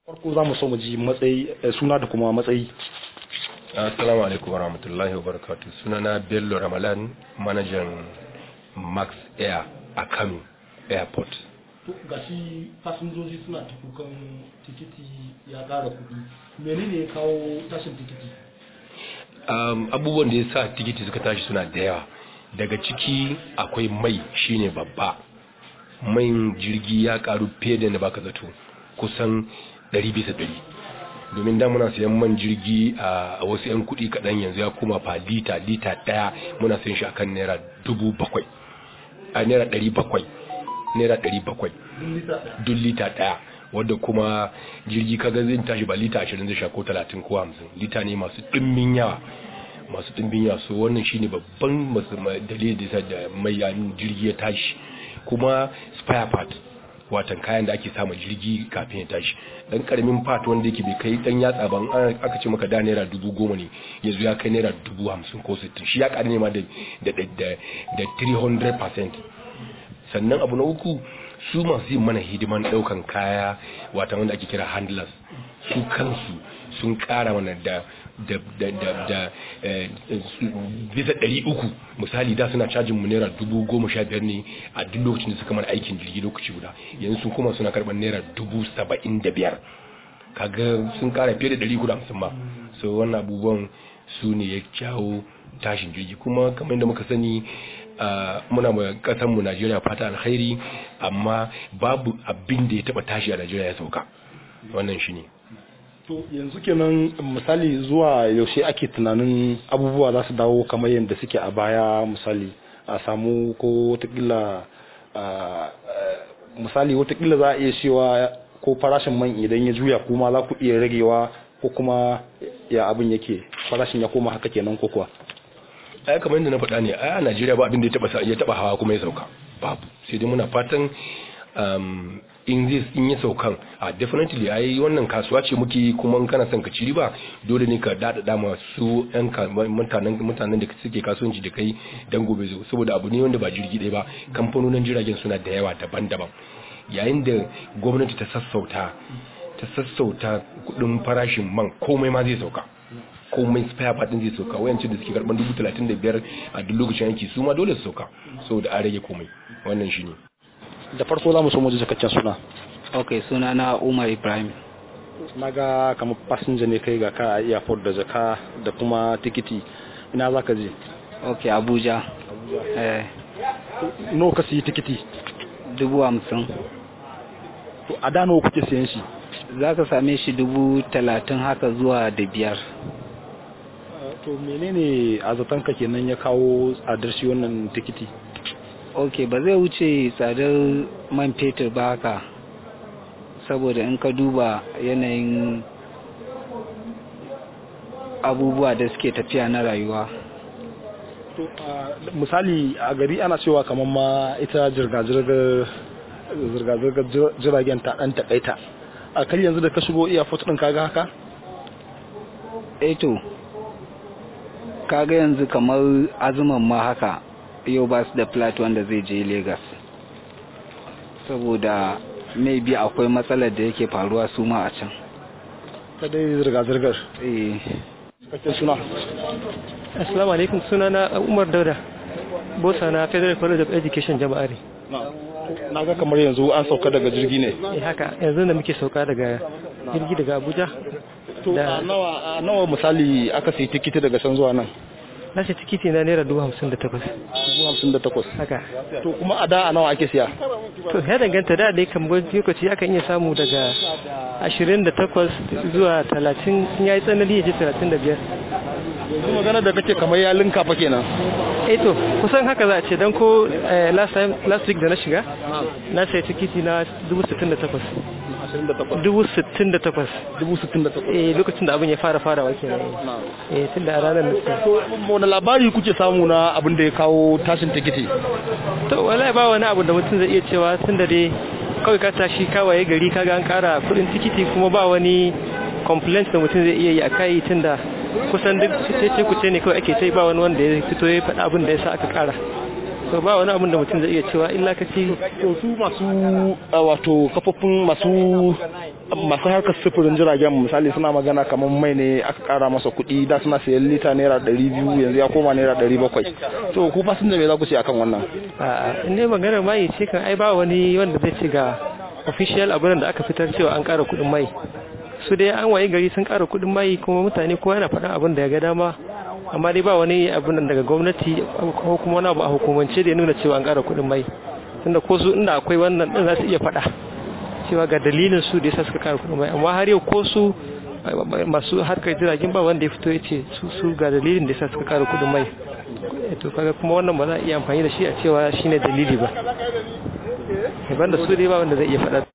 farko za mu so mu ji matsayi suna da kuma matsayi assalamu alaikum warahmatullahi wabarakatuh sunana bello ramalan manajan max air a kano airport ga shi fasinjoji suna ta kukan tikiti ya ƙara kuɗi menene ya kawo tashin tikiti um, abubuwan da ya sa tikiti suka tashi suna da yawa daga ciki akwai mai shine babba mai jirgi ya karu fiye da na baka zato kusan 100 bisa 100 domin da muna sayan man jirgi a wasu 'yan kuɗi kaɗan yanzu ya koma fa lita lita ɗaya muna sayan shi akan naira dubu bakwai a naira ɗari bakwai naira ɗari bakwai duk lita ɗaya wadda kuma jirgi kaga zai tashi ba lita ashirin zai sha ko talatin ko hamsin lita ne masu ɗimbin yawa masu ɗimbin yawa so wannan shine babban dalilin da yasa da mai jirgi ya tashi kuma spare part watan kayan da ake samun jirgi kafin ya tashi dan karamin part wanda yake bai kai dan yatsa ban aka ce maka da naira dubu goma ne yanzu ya kai naira dubu hamsin ko sittin shi ya ƙari ne ma da da da 300% sannan abu na uku su masu yin mana hidiman daukan kaya wata wanda ake kira handlers su kansu sun kara mana da da da da da bisa ɗari uku misali da suna cajin mu naira dubu goma sha biyar ne a duk lokacin da suka mana aikin jirgi lokaci guda yanzu sun kuma suna karɓar naira dubu saba'in da biyar kaga sun kara fiye da ɗari uku da hamsin ma so wannan abubuwan su ne ya jawo tashin jirgi kuma kamar yadda muka sani muna ma kasan mu Najeriya fata alkhairi amma babu abin da ya taba tashi a Najeriya ya sauka wannan shine to yanzu kenan misali zuwa yaushe ake tunanin abubuwa za su dawo kamar yadda suke a baya misali a samu ko watakila misali watakila za a iya cewa ko farashin man idan ya juya kuma za ku iya ragewa ko kuma ya abin yake farashin ya koma haka kenan ko kuwa ai kamar yadda na faɗa ne ai a Najeriya ba abin da ya taba ya taba hawa kuma ya sauka babu sai dai muna fatan um, in zai in ya saukan a definitely ai wannan kasuwa ce muke kuma in kana son ka ci riba dole ne ka dada da masu yan mutanen mutanen da suke kasuwanci da kai dan gobe zo saboda abu ne wanda ba jirgi ɗaya ba kamfanonin jiragen suna da yawa daban-daban yayin da gwamnati ta sassauta ta sassauta kudin farashin man komai ma zai sauka komai spare part din zai sauka wayancin da suke karban dubu talatin da biyar a duk lokacin yanki su ma dole su sauka saboda an rage komai wannan shine da farko za mu so mu ji cikakken suna ok suna na umar ibrahim na ga kamar fasinja ne kai ga ka a airport da jaka da kuma tikiti ina za ka je ok abuja eh no ka siyi tikiti dubu hamsin to a da nawa kuke siyan shi za ka same shi dubu talatin haka zuwa da biyar to menene a zatonka kenan ya kawo tsadar shi wannan tikiti ok ba zai wuce tsadar man fetur ba haka saboda in ka duba yanayin abubuwa da suke tafiya na rayuwa misali a gari ana cewa kamar ma ita zirga-zirgar jiragen ta dan takaita a kan yanzu da ka shigo iya din kaga haka eto kaga yanzu kamar azuman ma haka yau ba su da flat wanda zai je Legas saboda maybe akwai matsalar da yake faruwa su ma a can ta dai zirga-zirgar eh cikakken suna assalamu alaikum suna na umar dauda bosa na federal college of education jama'ari na ga kamar yanzu an sauka daga jirgi ne eh haka yanzu da muke sauka daga jirgi daga abuja to a nawa a nawa misali aka sayi tikiti daga can zuwa nan na ce tikiti na naira dubu hamsin da takwas dubu hamsin da takwas haka to kuma a da a nawa ake siya to ya danganta da dai kamar lokaci akan iya samu daga ashirin da takwas zuwa talatin in ya yi tsanani ya ce talatin da biyar yanzu magana da kake kamar ya linka fa kenan eh to kusan haka za a ce don ko last time last week da na shiga na sai tikiti na dubu sittin da takwas dubu sittin da takwas dubu sittin da takwas eh lokacin da abin ya fara farawa kenan eh tun da a ranar da to wani labari kuke samu na abin da ya kawo tashin tikiti to wallahi ba wani abu da mutum zai iya cewa tun da dai kawai ka tashi kawaye gari kaga an kara kudin tikiti kuma ba wani complaint da mutum zai iya yi a kai tun da kusan duk cece kuce ne kawai ake tai ba wani wanda ya fito ya faɗa abin da ya sa aka kara so ba wani abin da mutum zai iya cewa illa ka ci to su masu uh, wato kafofin masu masu harkar sufurin jiragen misali suna magana kamar mai ne aka kara masa kuɗi da suna sayan lita naira ɗari biyu yanzu ya koma naira ɗari bakwai to ku fasinja me za ku ce akan wannan a in dai maganar mai ce kan ai ba wani wanda zai ce ga official abin da aka fitar cewa an ƙara kuɗin mai su dai an waye gari sun ƙara kuɗin mai kuma mutane kowa yana faɗin abin da ya ga dama amma dai ba wani abin nan daga gwamnati ko kuma wani abu a hukumance da ya nuna cewa an ƙara kuɗin mai tunda ko su inda akwai wannan din za su iya faɗa cewa ga dalilin su da yasa suka ƙara kuɗin mai amma har yau ko su masu harkar jiragen ba wanda ya fito ya ce su su ga dalilin da yasa suka ƙara kuɗin mai to kaga kuma wannan ba za a iya amfani da shi a cewa shine dalili ba banda su dai ba wanda zai iya faɗa